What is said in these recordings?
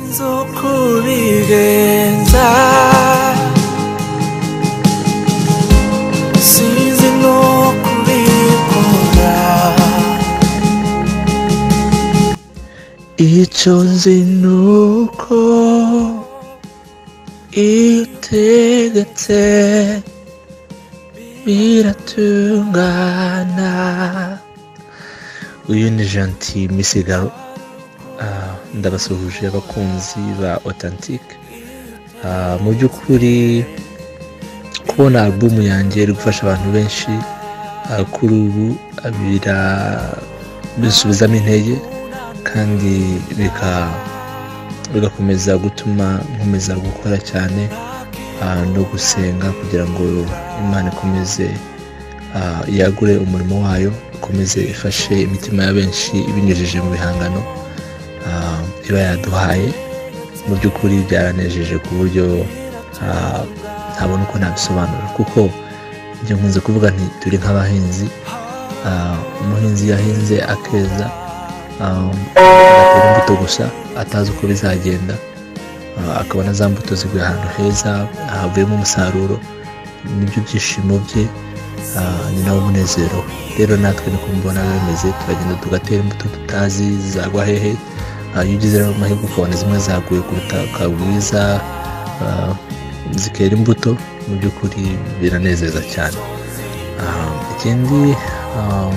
계속 우리겐다 시즌 노크리코라 이 전신 놓고 이때 그때 biratungana uyu ni janti misigaro ndabasuhuje abakunzi ba otantike mu by'ukuri kubona alubumu yanjye iri gufasha abantu benshi ah, kuri ubu ah, bira- bisubizamo intege kandi bika- bigakomeza gutuma nkomeza gukora cyane ah, no gusenga kugira ngo imana ikomeze ah, yagure umurimo wayo ikomeze ifashe imitima ya benshi ibinyujije mu bihangano ah, iba yaduhaye mu by'ukuri byaranejeje ku buryo ah, ntabona uko nabisobanura kuko ibyo nkunze kuvuga nti turi nk'abahinzi Ah, umuhinzi yahinze akeza ah, agatera imbuto gusa atazi uko bizagenda Ah, akabona za mbuto ziguye ahantu heza havuyemo umusaruro nibyo byishimo bye ah, ni nawo umunezero rero natwe niko mbona bimeze turagenda tugatera imbuto tutazi zagwa hehe Ah, iyo ugize rero amahirwe ukabona zimwe zaguye ku butaka bwiza ah, zikera imbuto mu by'ukuri biranezeza cyane Ah, ikindi ah,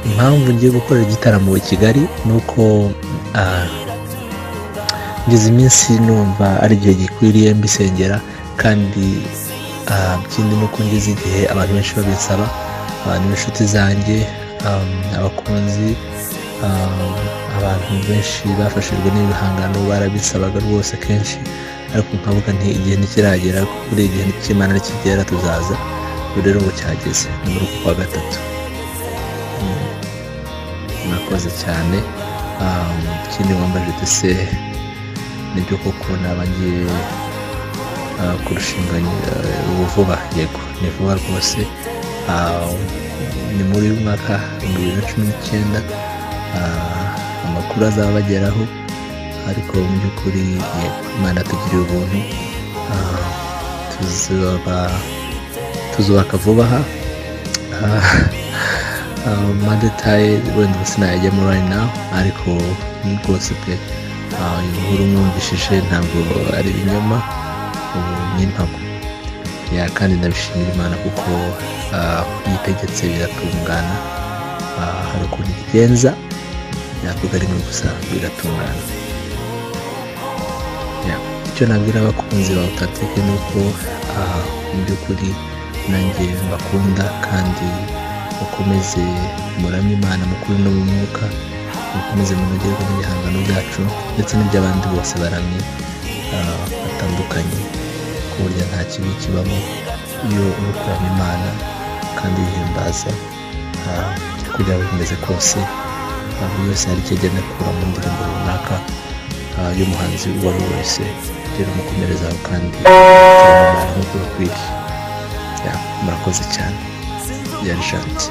impamvu ngiye gukorera igitaramo i kigali ni uko ah, ngeze iminsi numva ari igihe gikwiriye mbisengera kandi ah, ikindi ni uko ngeze igihe abantu benshi babinsaba abantu b'inshuti zanjye um, abakunzi um, abantu benshi bafashijwe n'ibihangano barabisabaga rwose kenshi ariko nkavuga nti igihe ntikiragera kuri igihe cy'imana nikigera tuzaza ubu rero ngo cyageze ni muri uku kwa gatatu Mm, murakoze cyane Um, ikindi wambaje dese nibyo koko naba ngiye ah, kurushinga eh, ubu vuba yego ni vuba rwose Ah, ni muri uyu mwaka ibihumbi bibiri na cumi n'icyenda Ah, amakuru azaba ageraho ariko mu by'ukuri yego imana tugiriye ubuntu Ah, tuzaba tuzubaka vuba aha amadetaye wenda sinayajyamo right now ariko ni rwose pe Ah, iyi nkuru mwumvishije ntabwo ari ibinyoma ubu ni impamo ya kandi ndabishimira imana kuko ah, yitegetse biratungana Ah, hari ukuntu igenza navuga rimwe gusa biratungana Yeah. icyo nabwira abakunzi ba otatike ni uko ah, mu by'ukuri nanjye mbakunda kandi mukomeze muramye imana mukuri no mu mwuka mukomeze munogerwe n'ibihangano byacu ndetse n'iby'abandi bose baramye ah, batandukanye ku buryo nta kibi kibamo iyo uri kuramya imana kandi uyihimbaza ah, kugira ngo bimeze kose ah, buri wese hari icyo agenda akura mu ndirimbo runaka ah, y'umuhanzi uwo ari we wese rero mukomerezaho kandi cyane nk'uko bikwiriye Ya, murakoze cyane ya rishanti